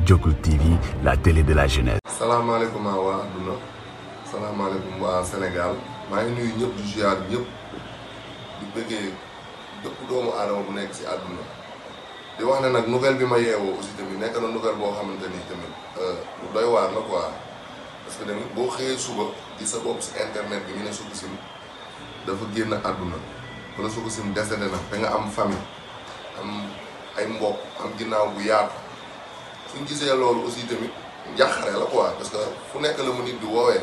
Jokul TV la télé de la jeunesse. salaamaaleykum waa adduna salaamaaleykum waa Sénégal maa ngi nuyu ñëpp di ziar ñëpp di bëggee bépp doomu aadama bu nekk si àdduna di wax ne nag nouvelle bi ma yeewoo aussi tamit nekk na nouvelle boo xamante ni tamit lu doy waar la quoi parce que tamit boo xëyee suba di sa bopp si internet bi ñu ne Sococim dafa génn àdduna wala Sococim décédé na da nga am famille am ay mbokk am ginnaaw bu yaatu suñ gisee loolu aussi tamit njàqare la quoi parce que fu nekk la mu nit di woowee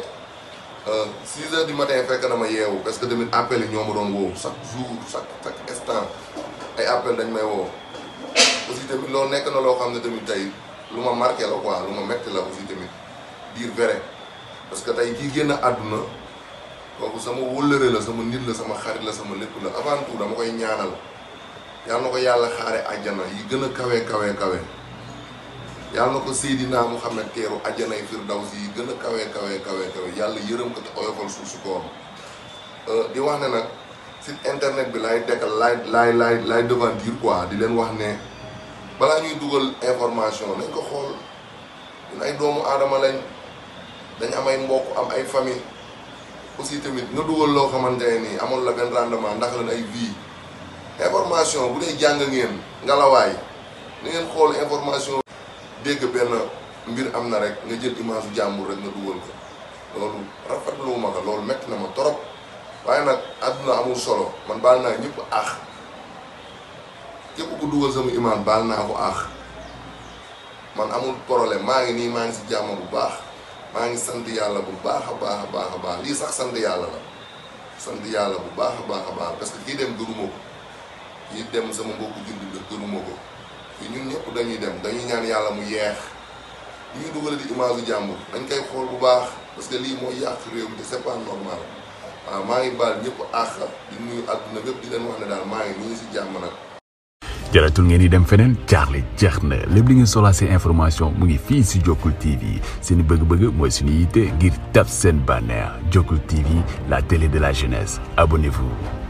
6 heures du matin fekk na ma yeewu parce que tamit appel yi ñoo ma doon woo chaque jour chaque chaque instant ay appel dañ may woo aussi tamit loolu nekk na loo xam ne tamit tey lu ma marqué la quoi lu ma metti la aussi tamit dire vrai parce que tey kii génn àdduna kooku sama wëllëre la sama nit la sama xarit la sama lépp la avant tout dama koy ñaanal yàlla na ko yàlla xaare àjjana yi gën a kawe kawe kawe yàlla na ko Seydina Muhammad teeru àjjana yi firdawsi yi gën a kawe kawe kawe kawe yàlla yërëm ko te oyofal suuf si koom di wax ne nag site internet bi laay dekkal laay laay laay laay devantir quoi di leen wax ne balaa ñuy dugal information nañ ko xool ñun ay doomu aadama lañ dañ am ay mbokk am ay famille aussi tamit nga dugal loo xamante ne nii amoon la benn rendement ndax lan ay vie information bu dee jàng ngeen ngalawaay ni ngeen xool information dégg benn mbir am na rek nga jël image jàmbur rek nga dugal ko loolu rafetlu ma ko loolu metti na ma torop waaye nag àdduna amul solo man baal naa ñëpp aax képp ku dugal sama image baal naa ko aax man amul problème maa ngi nii maa ngi si jàmm bu baax maa ngi sant yàlla bu baax a baax a baax a baax lii sax sant yàlla la sant yàlla bu baax a baax a baax parce que kii dem gënuma ko kii dem sama mbokku jullit la gënuma ko fii ñun ñëpp dañuy dem dañuy ñaan yàlla mu yeex li ñuy dugale di image u jàmbur dañ koy xool bu baax parce que lii mooy yàq réew mi te c'est pas normal waaw maa ngi baal ñëpp àq di nuyu àdduna bépp di leen wax ne daal maa ngi nii si jàmm nag jaratul ngeen di dem feneen jaaxle jeex na lépp li ngeen soxlaa seen information mu ngi fii si Jokul TV seen bëgg-bëgg mooy suñu yitte ngir tab seen bànneex Jokul TV la télé de la jeunesse abonnez-vous